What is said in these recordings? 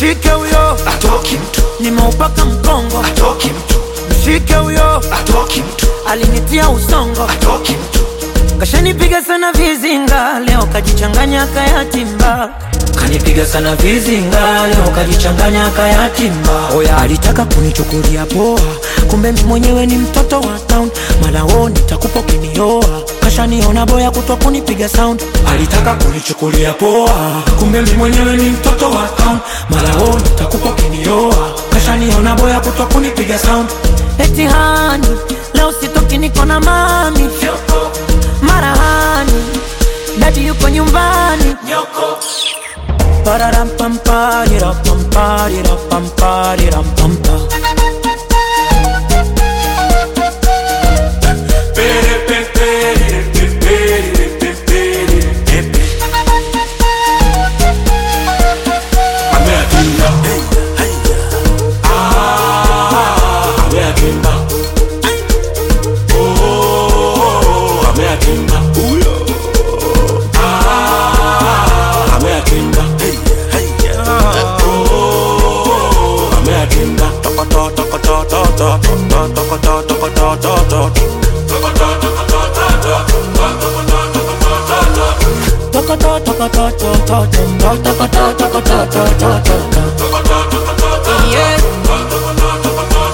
mshike huyo atoki mtu nimeupaka mkongo atoki mtu mshike huyo atoki mtu alinitia usongo atoki mtu kashanipiga sana vizinga leo kajichanganya kayatimba kanipiga sana vizinga leo kajichanganya kayatimba oya alitaka kunichukulia poa kumbe mi mwenyewe ni mtoto wa town malao nitakupa ukinioa kashaniona boya kutwa kunipiga sound alitaka kunichukulia poa kumbe mi mwenyewe ni mtoto wa town malao nitakupa ukinioa kashaniona boya kutwa kunipiga sound eti hani leo sitoki niko na mami marahani dadi yuko nyumbani Pararampamparirapamparirampamparirampa. Yeah.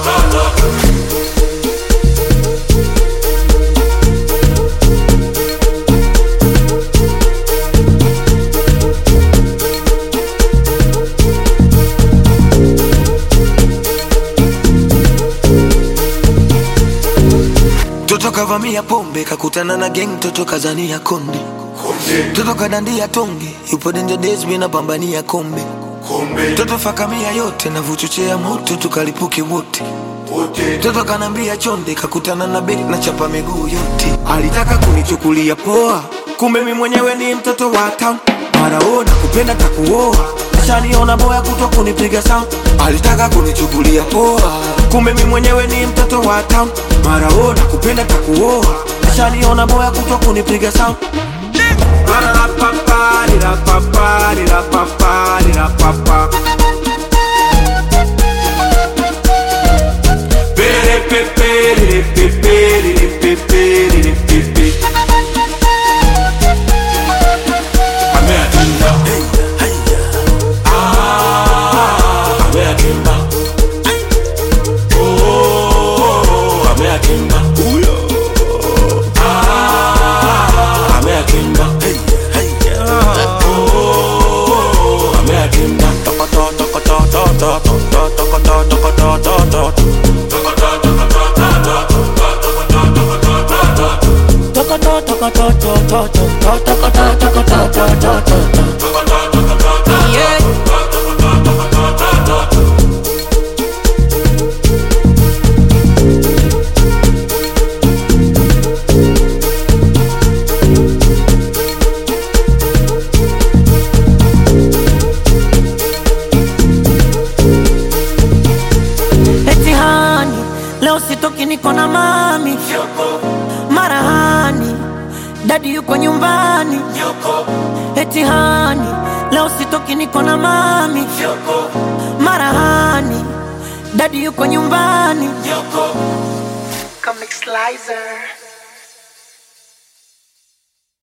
Toto kavamia pombe kakutana na gang, toto kazania konde, toto kadandia tonge, yupo danger days mina pambania kombe, toto fakamia yote na vuchochea moto tukalipuke wote Toto kanambia chonde, kakutana na bek na chapa miguu yote. Alitaka kunichukulia poa, kumbe mi mwenyewe ni mtoto wa town. Maraona kupenda takuoa, shaniona boya kutwa kunipiga sound. Alitaka kunichukulia poa, kumbe mi mwenyewe ni mtoto wa town. Maraona kupenda takuoa, shaniona boya kutwa kunipiga sound. Ba-da-da-pa-pa-di-da-pa-pa-di-da-pa-pa. Yeah. Eti hani leo sitoki niko na mami marahani dadi yuko nyumbani eti hani leo sitoki niko na mami marahani dadi yuko nyumbani Comic Slicer.